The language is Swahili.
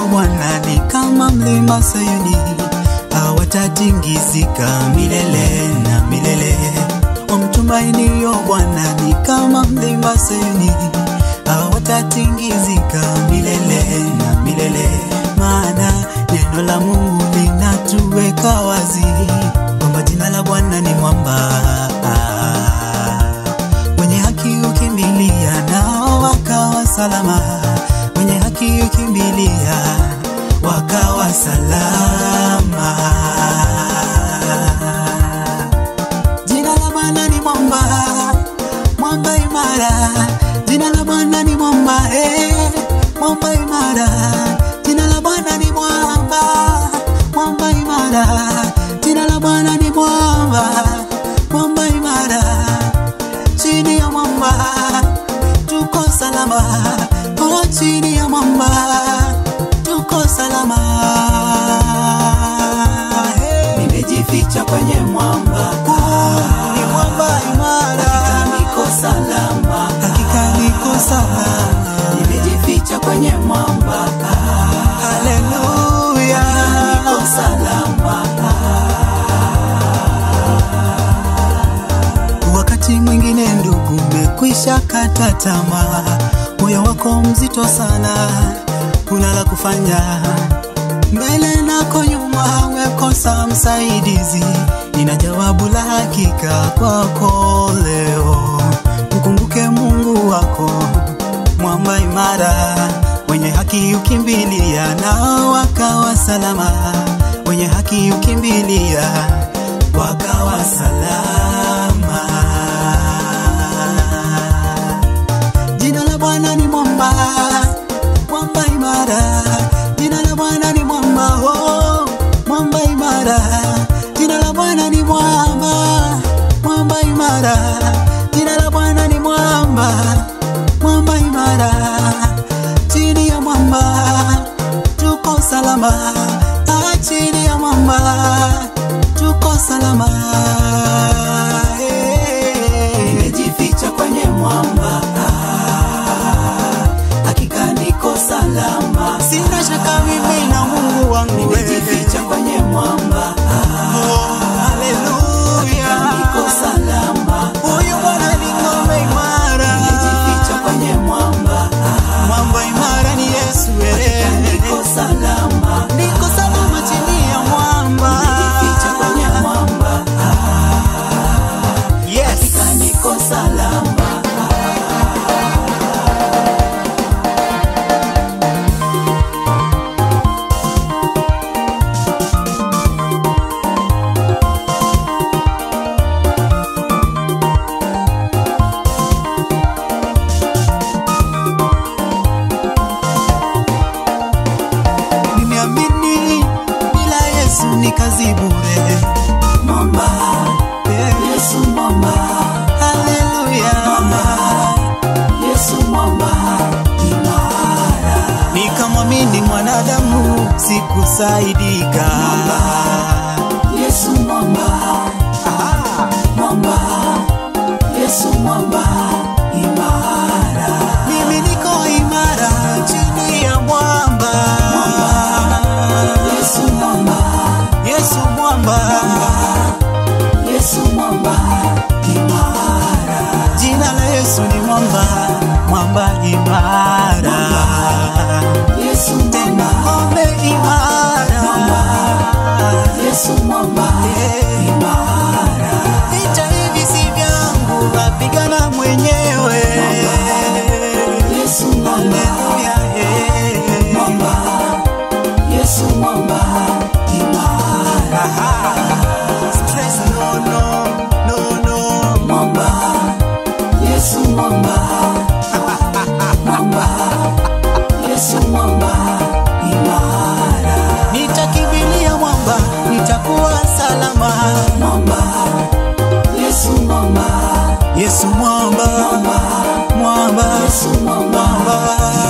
Bwana ni kama mlima Sayuni, hawatatingizika milele na milele. Wamtumainio Bwana ni kama mlima Sayuni, hawatatingizika milele na milele. Maana neno la Mungu linatuweka wazi kwamba jina la Bwana ni mwamba wenye haki ukimbilia nao wakawa salama, wenye haki ukimbilia wakawa salama. Jina la Bwana ni mwamba, mwamba imara. Jina la Bwana ni mwamba, eh, mwamba imara. Jina la Bwana ni mwamba, mwamba imara. Jina la Bwana ni mwamba, mwamba imara chini ya mwamba tuko salama, oh, chini ya mwamba tuko salama. Hey. nimejificha kwenye mwamba Ah, ni mwamba imara, hakika niko salama hakika niko salama. nimejificha kwenye mwamba Haleluya, niko salama Wakati mwingine ndugu, umekwisha kata tamaa, moyo wako mzito sana, kuna la kufanya mbele nako nyuma, umekosa msaidizi. Nina jawabu la hakika kwako leo, mkumbuke Mungu wako, mwamba imara, wenye haki ukimbilia nao wakawa salama, wenye haki ukimbilia wakawa salama. Jina la Bwana ni mwamba, mwamba imara. Jina la Bwana ni mwamba, oh, mwamba imara. Jina la Bwana ni mwamba, mwamba imara. Jina la Bwana ni mwamba, mwamba imara. Chini ya mwamba tuko salama, ah, chini ya mwamba tuko salama. Hey. nimejificha kwenye mwamba hakika niko salama Sina shaka mimi na Mungu wangu nimejificha kwenye mwamba Haleluya. niko salama Huyu Bwana ni ngome imara. nimejificha kwenye mwamba Mwamba imara ni Yesu eh. niko salama Niko salama chini ya mwamba. nimejificha kwenye mwamba Yes. niko salama Nimeamini bila Yesu ni kazi bure. mwamba Eh. yesu mwamba Haleluya. yesu mwamba imara Nikamwamini mwanadamu sikusaidika. yesu mwamba Aha. mwamba yesu mwamba imara Mimi niko imara chini ya mwamba. yesu mwamba Yesu mwamba, yesu mwamba imara jina la Yesu ni mwamba, mwamba imara, yesu tena mwamba ngome imara. yesu mwamba Eh, imara Vita hivi si vyangu, napigana mwenyewe. yesu mwamba Haleluya, eh. mwamba yesu mwamba imara Aha. Stress no, no, no, no. mwamba yesu mwamba mwamba yesu mwamba imara Nitakimbilia mwamba, nitakuwa salama. mwamba yesu mwamba Yesu mwamba, mwamba, yesu mwamba mwamba.